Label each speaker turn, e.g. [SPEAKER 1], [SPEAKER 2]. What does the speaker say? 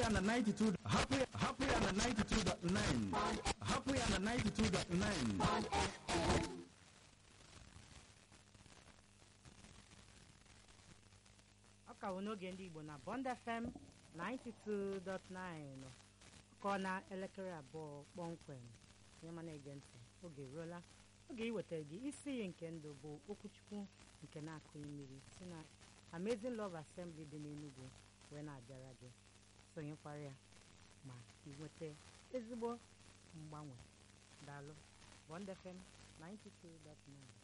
[SPEAKER 1] ya na 92 hapụ ya hapụ ya na 92.9 hapụ ya na 92.9
[SPEAKER 2] ọ ka bụ n'oge ndị igbo na bond fm 92.9 ka ọ na elekere abụọ kpọmkwem onye ma na-ege ntị oge eruola oge iwetara gị isi iyi nke ndụ bụ okwuchukwu nke na-akụghị mmiri si na amazing love assembly dị n'enugwu wee na-abịara gị sonyekwara ya ma inweta ezigbo mgbanwe daalụ bond fm 92.9